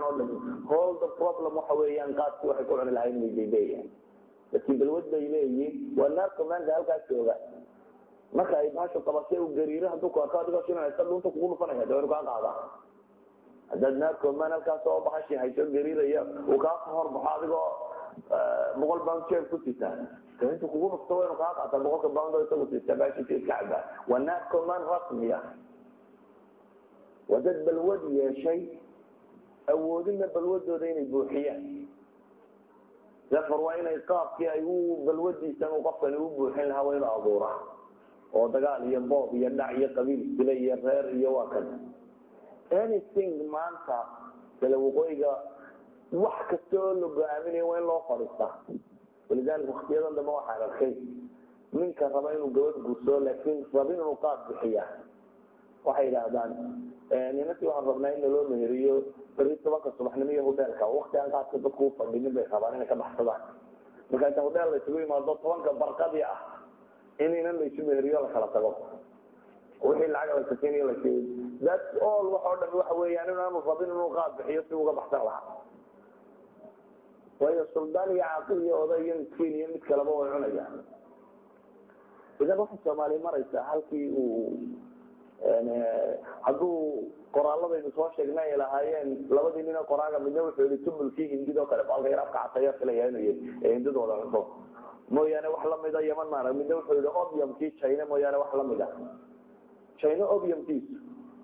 oo dhan hol the problem waxa weeyaan qaadkii waxay ku cuni lahayn bay daydeeyaan laakiin balwad bay leeyihiin waa narcomanka halkaas jooga marka ay baashu qabashay u gariiro hadduu ku arko adigoo shinaysa dhunta kugu dhufanaya dee waynu kaa qaadaa haddaad narcoman halkaas oo bahashi hayso gariiraya uu kaa horbaxo adigoo boqol pound jeeb ku sita intu kugu dhufto waynu kaa qaataa boqolka pound oo isagu sita baashiisa iska cabaa waa narcoman rasmiya waa dad balwad yeeshay awoodina balwadooda inay buuxiyaan safar waa inay qaabkii ay u balwadiisan uu qofkani u buuxin lahaa waa inuu abuuraa oo dagaal iyo boob iyo dhac iyo qabiil sile iyo reer iyo waa kan anything maanta kale waqooyiga wax kasta oo la go-aaminayo waa in loo fadhiistaa walidaalika waktiyadan dambe waxaan arkay ninka raba inuu gabadh guursado laakiin rabin inuu qaad bixiya waxay yidhaahdaan ninantii waxaan rabnaa in naloo meheriyo beri tobanka subaxnimo iyo hoteelka wakti aan qaadka dadku ufadhinin bay rabaan inay ka baxsadaan marka inta hodeel la isugu yimaado tobanka barqadii ah in inan la isu meheriyo la kala tago wixii lacag la sakinayo la siiyo that's all wax oo dhan waxa weeyaan inaanu rabin inuu qaad bixiyo si uga baxsan lahaa waayo suldaan iyo caaqil iyo oday iyo miskiin iyo mid kaleba way cunayaan idan waxay soomaaliya maraysaa halkii uu hadduu qoraaladaynu soo sheegnay ay lahaayeen labadii nin oo qoraaga midna wuxuu yihi tumulkii hindid oo kale baalka yar afka cataya filaya inuu yahy ee hindidooda cunto mooyaane wax lamida yaman maana midna wuxuu yihi obiumkii china mooyaane wax lamida china obiumkiisu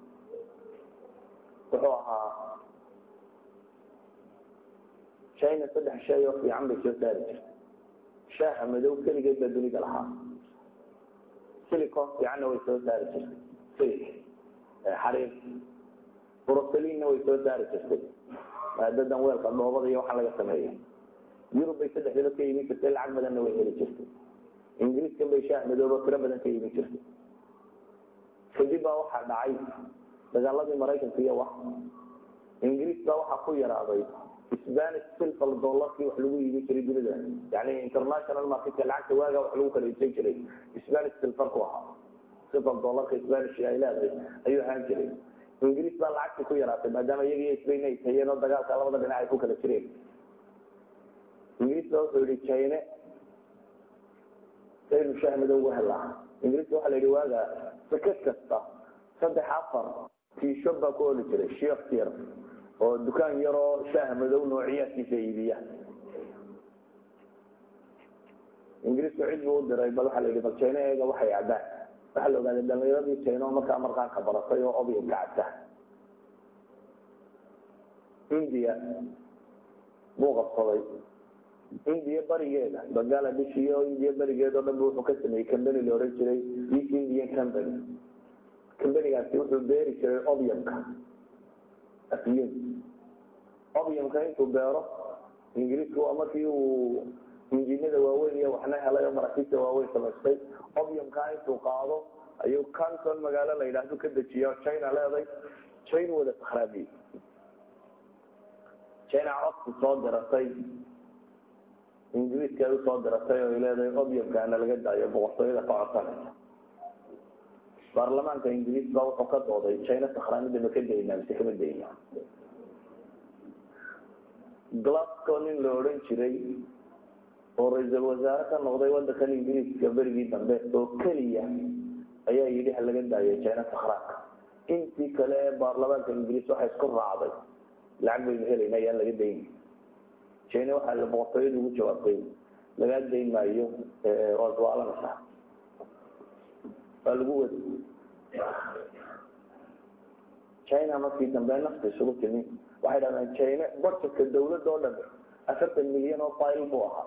wuxuu ahaa china saddex shay oo fiican bay soo saari jirtay shaaha madow keligeed baa dunida lahaa silicon fiicanna way soo saari jirtay silik xariir broselinna way soo saari jirtay maadadan weelka dhoobada iyo waxaa laga sameeya yurub bay saddexdaba ka imin jirtay lacag badanna way heli jirtay ingiriiskan bay shaah madooba tiro badan ka imin jirtay kadib baa waxaa dhacay dagaaladii maraykanka iyo wax ingiriis baa waxaa ku yaraaday spanish silver dollarkii wax lagu iibin jiray dunida yani international marketka lacagta waaga wax lagu kala iibsan jiray spanish silverku ahaa silver dollarka spanish ay leedahay ayuu ahaan jiray ingiriis baa lacagtii ku yaraatay maadaama iyaga iyo spain ay tayeen oo dagaalka labada dhinac ay ku kala jireen ingiriis baa wuxuu yihi chine saynu shaah madow uga helaa ingiriiska waxaa la yidhi waaga sakad kasta saddex afar tiisho baa ku oli jiray shift yar oo dukaan yaroo shaah madow noociyaadkiisa iibiya ingiriisku cid buu u diray bal waxaa la yidhi bal china eega waxay caddaan waxaa la ogaaday dhalinyaradii china oo markaa markaanka baratay oo obiumka cabta india buu qabsaday indiya barigeeda bangaladesh iyo indiya barigeeda o dhan bu wuxuu ka sameeyey combany la odhan jiray east indian company combanigaasi wuxuu beeri jiray obiumka afyun obiumka intuu beero ingiriisku waa markii uu injinada waaweyn iyo waxna helay oo maraakiibta waaweyn samaystay obiumka intuu qaado ayuu canton magaalo la yidhaahdo ka dejiya china leeday china wada sakhraabiyey china codku soo diratay ingiriiska ay usoo diratay oo ay leedahay obiumkaana laga daayo boqortooyada ka codsanaysa baarlamaanka ingiriis baa wuxuu ka dooday china sakhraamida ma ka daynaa mise kama dayna glasgow nin la odhan jiray oo ra-iisul wasaare ka noqday wadankan ingiriiska berigii dambe oo keliya ayaa yidhi ha laga daayo china sakhraanka intii kale ee baarlamaanka ingiriis waxay isku raacday lacag baynu helayna ayaan laga dayni china waxaa la boqortooyada ugu jawaabtay lagaa dayn maayo waad waalanaysaa waa lagu wadi china markii dambe nafta isugu timi waxay dhahdeen china budgetka dawladda oo dhan afartan milyan oo file buu ahaa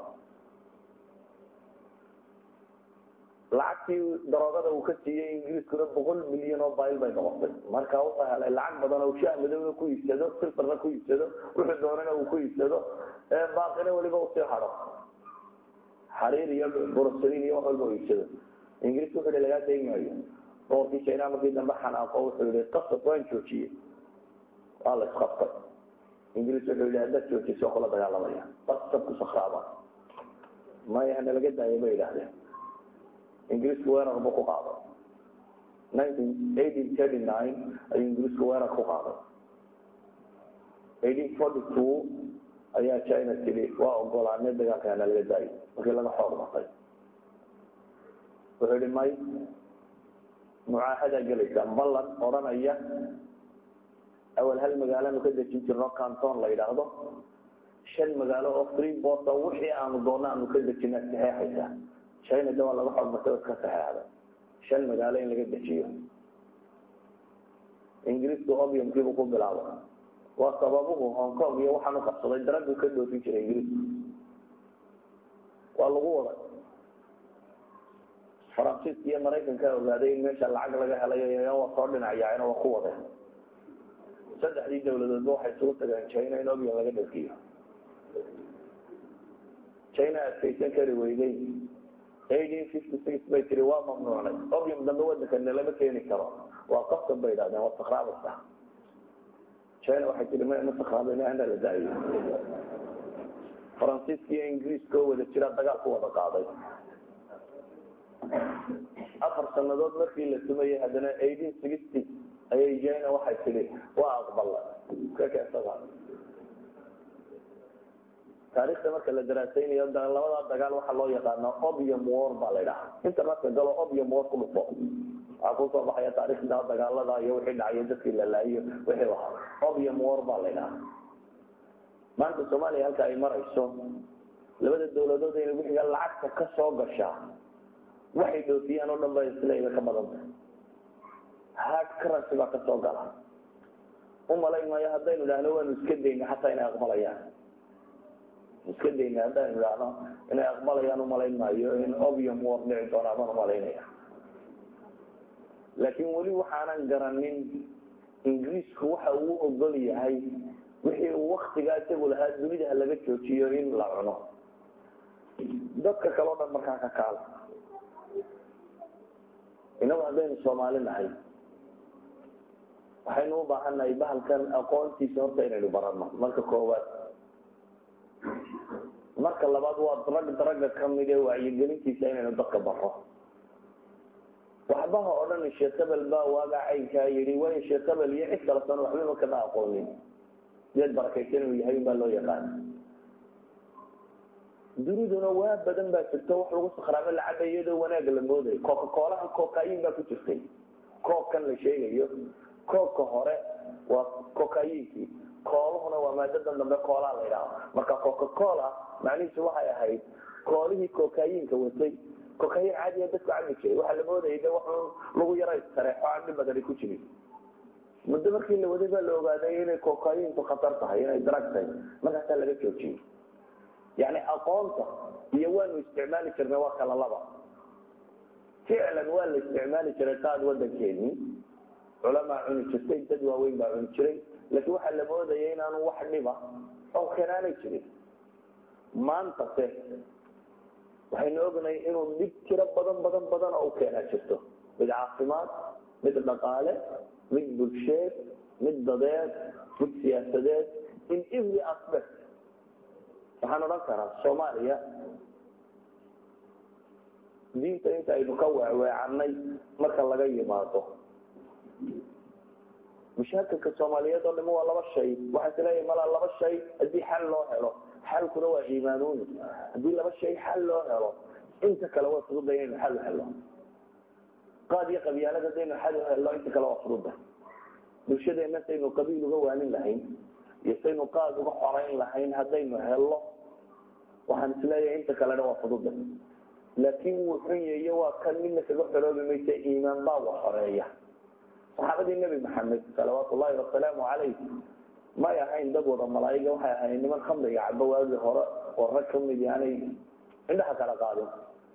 lacagtii daroogada uu ka siiyey ingiriiskuna boqol milyan oo file bay noqotay marka wuxuu helay lacag badan oo shaah madowna ku iibsado silfarna ku iibsado wuxuu doonana uu ku iibsado baaqina weliba usii hado xariir iyo boroselin iyo wax walba u iibsado ingiriiska wuxuu hi lagaa dayn maayo boqorkii china markii dambe xanaaqo wuxuu yihi qasab waan joojiyey waa la isqabtay ingiriis wuxuu yihi haddaad joojiso kula dagaalamaya qasab ku sakraaba maya hana laga daayo bay yidhahdeen ingiriisku weerar buu ku qaaday nineteen eighteen thirty nine ayuu ingiriisku weerar ku qaaday eighteen forty two ayaa china tiri waa ogolaanay dagaalkaana laga daayo markii laga xoog batay wuxuu yihi may mucaahadaa gelaysaa ballan odhanaya awal hal magaalaanu ka dejin jirno canton la yidhaahdo shan magaalo oo free borta wixii aanu doona aanu ka dejina saxeexaysaa china de waa laga xoog batay oo iska saxeexda shan magaalo in laga dejiyo ingiriisku obiumkiibuu ku bilaabay waa sababuhu hong kong iyo waxaan u qabsaday daraguu ka dhoofin jiray ingiriisku waa lagu waday faransiiska iyo maraykanka ogaaday in meesha lacag laga helayo waa soo dhinacyacina waa ku wadeen saddexdii dawladoodba waxay isugu tageen china in obium laga dhalkiyo china adkaysan kari weyday eighteen fifty six bay tiri waa mamnuucnay obium dambe wadankana lama keeni karo waa qasab bay idhahdeen waa sakraabaysa china waxay tiri ma ma sakraabayna ana la daayo faransiiska iyo ingiriiska oo wada jira dagaal ku wada qaaday afar sanadood markii la sumayay haddana eighteen sixty ayay china waxay tidhi waa aqbala ka keensada taarikhda marka la daraasaynayo labadaa dagaal waxaa loo yaqaana obium war baa la ydhaha internetka galo obium war ku dhufo waxaa kusoo baxaya taarikhda dagaalada iyo wixii dhacayo dadkii la laayo wixii ahaa obium war baa la ydhaha maanta soomaaliya halka ay marayso labada dawladood inay wixiga lacagta ka soo gashaa waxay dhoofiyaan oo dhan ba islayga ka badanta hard currency baa kasoo gala umalayn maayo haddaynu idhaahno waanu iska dayna xataa inay aqbalayaan iska dayna haddaynu idhaahno inay aqbalayaan umalayn maayo in obium war dhici doona baan umalaynaya laakiin weli waxaanan garanin ingiriisku waxa uu ogol yahay wixii uu waktigaa isagu lahaa dunida ha laga joojiyo in la cuno dadka kale o dhan markaa ka kaala inagu haddaynu soomaali nahay waxaynu u baahannahay bahalkan aqoontiisa horta inaynu barano marka koowaad marka labaad waa drag draga kamid ee wacyigelintiisa inaynu dadka baro waxbaha o dhan sheekh hebel baa waaga caynkaa yidhi waayo sheekh hebel iyo cid kala san waxbaba kama aqoonin deed barakaysan inuu yahay un baa loo yaqaana duniduna waa badan baa jirto wax lagu sakraamo lacaba iyadoo wanaag la moodayo coca coolaha cocain baa ku jirtay koobkan la sheegayo koobka hore waa cocayinkii koolahuna waa maadadan dambe koolaa la ydhaha marka coca cola macnihiisu waxay ahayd koolihii cocayinka watay cocayin caadiya dadku cabi jiray waxaa la moodayay de wax lagu yara sareexo aan dhib badan ku jirin muddo markii la waday baa la ogaaday inay cocayinku khatar tahay inay drag tahay markaasaa laga joojiyey yani aqoonta iyo waanu isticmaali jirnay waa kala laba ficlan waa la isticmaali jiray qaad wadankeedii culamaa cuni jirtay dad waaweyn baa cuni jiray laakiin waxaa la moodaya inaanu wax dhiba oo keenaanay jirin maanta se waxaynu ognahay inuu dhib tiro badan badan badan oo u keenaa jirto mid caafimaad mid dhaqaale mid bulsheed mid dadeed mid siyaasadeed in every aspect waxaan odhan karaa soomaaliya diinta inta aynu ka weecweecanay marka laga yimaado mashaakilka soomaaliyeed oo dhami waa laba shay waxaan isleeyahay malaa laba shay haddii xal loo helo xalkuna waa iimaanuuni haddii laba shay xal loo helo inta kale waa fududa inaynu xal u helo qaad iyo qabyaalad haddaynu xal u helo inta kale waa fududa bulshadeena saynu qabiil uga waanin lahayn iyo saynu qaad uga xorayn lahayn haddaynu helo waxaan isleeyahay inta kalena waa fududa laakiin wuu xun yeeye waa kan midna kaga xoroobi maysa iimaan baa wa xoreeya saxaabadii nebi maxamed salawaatu ullahi wasalaamu calayh may ahayn dad wada malaa'iga waxay ahayn niman khamriga cabo waagii hore oo rag kamid aanay indhaha kala qaadin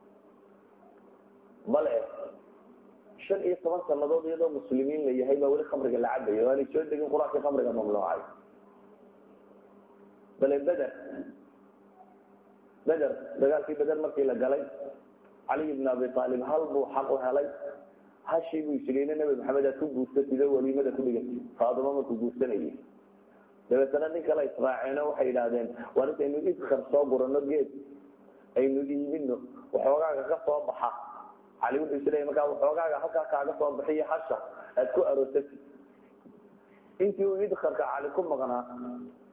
bale shan iyo toban sanadood iyadoo muslimiin la yahay baa weli khamriga la cabayo o aanay soo degin qur-aankii khamriga mamnuucay bale beder beder dagaalkii beder markii la galay caliy bn abi aalib hal buu xaq u helay hashii buu isirina nabi maxamed aad ku guursatid oo waliimada ku dhigantid faadimo markuu guursanayay dabeetana nin kale israaceeno waxay yidhaahdeen waa intaynu idkar soo gurano geed aynu iibino waxoogaaga ka soo baxa cali wuxuu isleeyay markaa waxoogaaga halkaa kaaga soo bixiyo hasha aad ku aroosatid intii uu idkarka cali ku maqnaa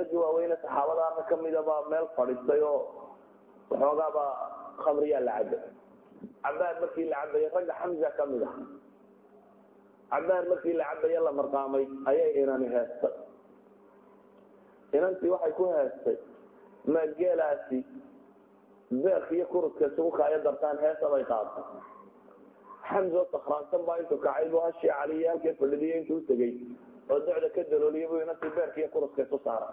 raggii waaweyne saxaabadaana kamida baa meel fadhiistay oo waxoogaaba khamriyaa la cabay cabaar markii la cabayay ragga xamza kamid ah cabaar markii la cabaye la marqaamay ayay inani heestay inantii waxay ku heestay ma geelaasi beerka iyo kurudka isugu kaayo dartaan heesa bay qaatay xamzo sakraansan baa intuu kacay buu hashii caliyo halkee fadhidiyo intuu utegey oo docda ka dalooliyay buu inantii beerka iyo kurudka isu saaray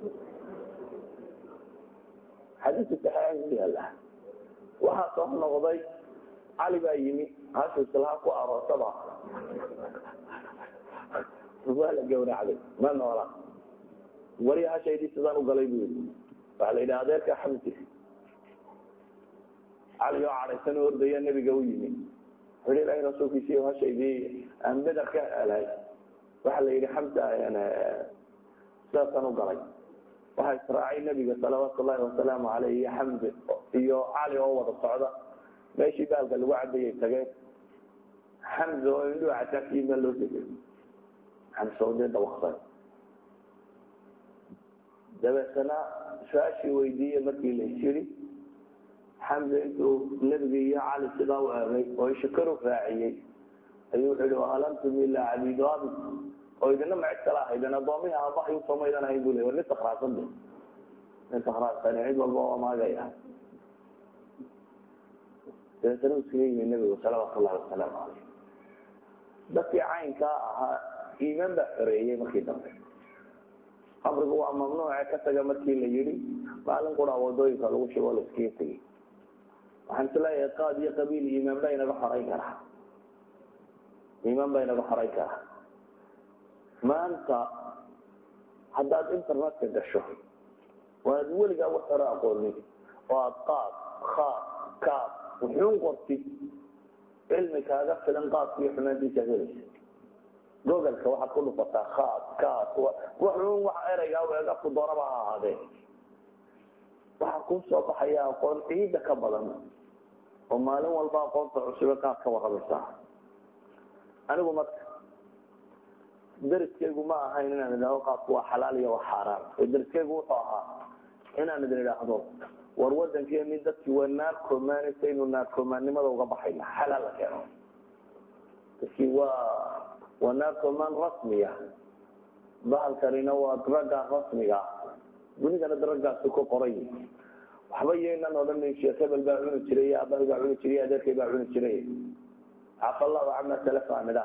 xadiiska saxiixan ku yaala waxaa soo noqday cali baa yimi hashuu islaha ku aroosaba waa la gawracday ma noola wari hashaydii sidaan ugalay bu yii waxaa la yidhi adeerka xamsi cali oo cadhaysan oo ordaya nebiga u yimi wuxu ilahi rasuulkiisi hashaydii aan beder ka helay waxaa la yidhi xamsa sidaasaan ugalay waxaa israacay nebiga salawaatu llahi wasalaamu aleyh iyo xamdi iyo cali oo wada socda meeshii baalka lagu cabayay tageen xamza oo indhuhu cataafiyey meel loo tegay xamsa oo dee dawaqsan dabeetana su-aashii weydiiye markii la isyiri xamza intuu nebiga iyo cali sidaa u eegay oo ishakaru raaciyey ayuu wuxuu yihi alantum ilaa cabiidu abi oo idina ma cid kala ahaydeen addoomihi aabahay usoomaydan ahayn bu le war nin sakraasan de nin sakraasan cid walba waa maagaya dabeetana u iskaga yimi nebigu salawaatu llahi wasalaamu caleyh dadkii caynkaa ahaa iimaan baa xoreeyey markii dambe amrigu waa mamnuuce ka taga markii la yidhi maalin qura wadooyinka lagu shigo la iskaga tegey waxaan isleeyahay qaad iyo qabiil iimaan baa inaga xorayn karaa iimaan baa inaga xorayn karaa maanta haddaad internetka gasho oo aad weligaa wax hore aqoonin oo aad qaad khaad kaad wuxuun qortid cilmi kaaga filan qaadka iyo xumaantiisa helaysa gogalka waxaad ku dhufataa khaad kaad wuxuun wax ereygaa weega ku doonaba ha ahaadee waxaa kuu soo baxaya aqoon ciida ka badan oo maalin walba aqoonta cusube qaad ka waramaysaa anigu marka dariskaygu ma ahayn inaan idhahdo qaadku waa xalaal iyo waa xaaraan oo dariskaygu wuxuu ahaa inaan idin idhaahdo war wadankeeni dadkii waa naarkomaanaysa inu naarkomaannimada uga baxayna xalaal la keeno dadkii waa waa naarkomaan rasmiya bahalkanina waa draga rasmiga dunidana dragaasi ku qoray waxba yaynan odhanin sheekh hebel baa cuni jiray aabbahay baa cuni jiray adeerkay baa cuni jiray cafallahu cama salafa nidha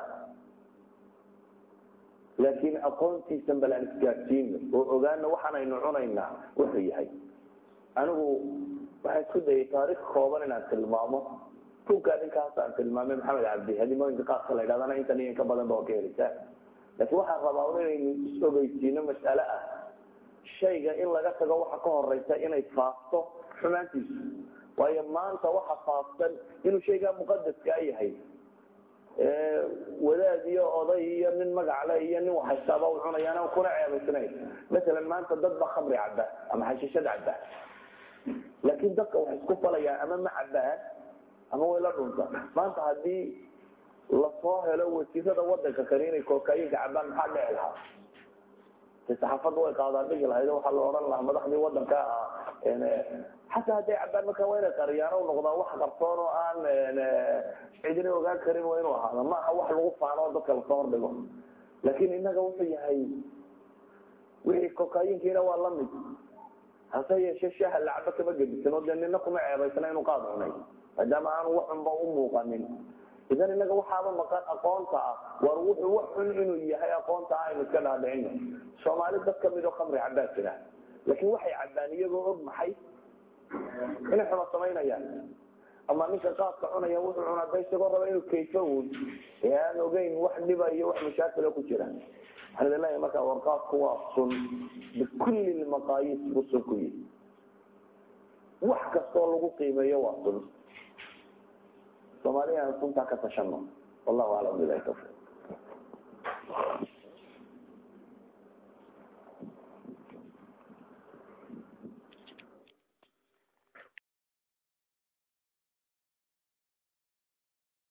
laakiin aqoontiisan bal aan isgaadsiino oo ogaana waxaan aynu cunaynaa wuxuu yahay anigu waxaan isku dayay taarikh kooban inaan tilmaamo bugaa ninkaas aan tilmaamay maxamed cabdi hadimooyinka qaadka la ydhahdana intan iyo inka badan ba waa ka helisaa laakiin waxaan rabaa inaynu is-ogeysiino mas'ale ah shayga in laga tago waxa ka horeysa inay faafto xumaantiisu waayo maanta waxa faafsan inuu shaygaa muqadaskaa yahay wadaad iyo oday iyo nin magacle iyo nin waxaystaaba u cunayaan kuna ceebaysnayn masalan maanta dad ba khamri caba ama xashishad caba laakiin dadka wax isku falayaan ama ma cabaan ama way la dhunta maanta hadii lasoo helo wasiirada wadanka kale inay kookayinka cabaan maxaa dhici lahaa saxaafadda way qaadaan dhigi lahayd waxaa la odhan lahaa madaxdii wadanka ah xataa hadday cabaan markaa waa inay qariyaan noqdaa wax qarsoon oo aan cidina ogaan karin waa inuu ahaado ma aha wax lagu faano oo dadka lasoo hordhigo laakin inaga wuxuu yahay wixii kokayinkiina waa lamid hase yeeshe shaha lacaba kama gedisan oo dee nina kuma ceebaysna inuu qaad cunay maadaama aanu waxunba u muuqanin idan inaga waxaaba maqan aqoonta ah war wuxuu wax xun inuu yahay aqoonta ah aynu iska dhaadhicino soomaali dad kamid oo khamri cabaa jira laakiin waxay cabaan iyagoo og maxay inay xuma samaynayaan ama ninka qaadka cunaya wuxuu cunaa da isagoo raba inuu kayfo un ee aan ogeyn wax dhiba iyo wax mashaakila ku jira waxaan idin leeyahay marka warqaadku waa sun bikulli lmaqaayiis buu sun ku yihi wax kastoo lagu qiimeeyo waa sun soomaaliya aan suntaa ka tashano wallahu aclam bilahi tawfiq